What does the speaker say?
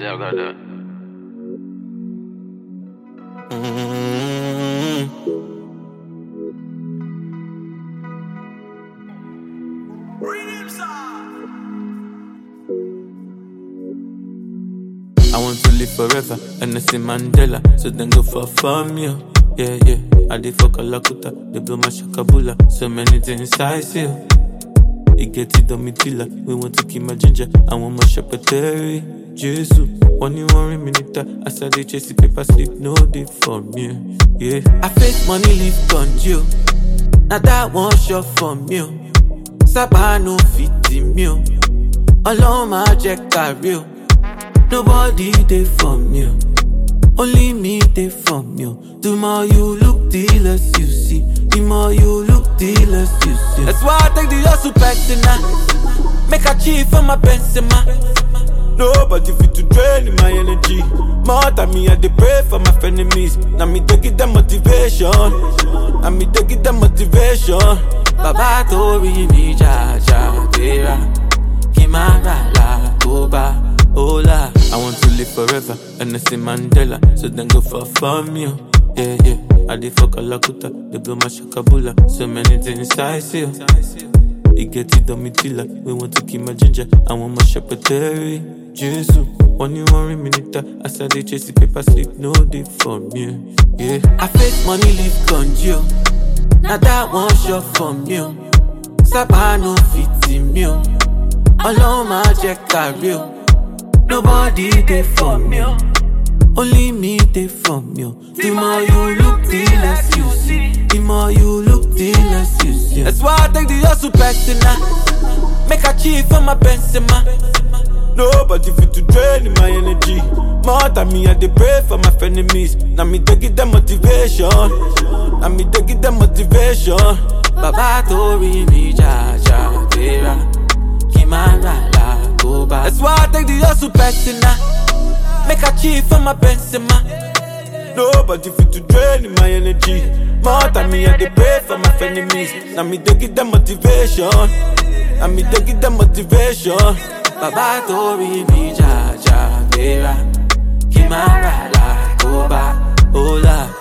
I got that. I want to live forever, and I say Mandela, so then go for fun, yeah. Yeah, yeah. I did fuck a lakuta, they blow my shakabula, so many things I see. It get it on me tilla, we want to keep my ginger, I want my shepherdary. Jesus, one you worry minute, I said they chase the paper sleep, no day for me. Yeah, I face money, leave congeal. Now that one shot for me. Sábà no fit me. Ọlọ́run máa jẹ́ kárí o. Nobody dey for me. o. Only me dey for me. o. The more you look, the less you see. The more you look, the less you see. That's why I take the hustle personal. Make a chief for my Benzema. Nobody fit to drain my energy. More than me, I dey pray for my enemies. Now me dey give them motivation. Now me dey give them motivation. Bàbá tó rí mi jàjà gbéra. Kí má rà là tó bá hola. I want to live forever, and I say Mandela, so then go for fun, yeah. Yeah, yeah. I dey fuck a lakuta, they blow my shakabula, so many things I see. It get it on me tilla, we want to keep my ginger, I want my shepherdary. Jesus, one you worry minute, I said they chase the paper sleep, no day for me. Yeah, I face money, leave congeal. Now that one shot for me. Sábà no fit me. Ọlọ́run máa jẹ́ kárí o. Nobody dey for me. o. Only me dey for me. o. The more you look, the less you see. The more you look, the less you see. That's why I take the hustle personal. Make a chief for my Benzema. Nobody fit to drain my energy. More than me, I dey pray for my enemies. Now me dey give them motivation. Now me dey give them motivation. Bàbá tó rí mi jàjà gbéra. Kí má rà là tó bá. That's why I take the hustle personal. Make a chief for my Benzema. Nobody fit to drain my energy. More than me, I dey pray for my enemies. Now me dey give them motivation. Now me dey give them motivation. Bàbá tó rí mi jàjà gbéra. Kí má rà là tó bá. Hola.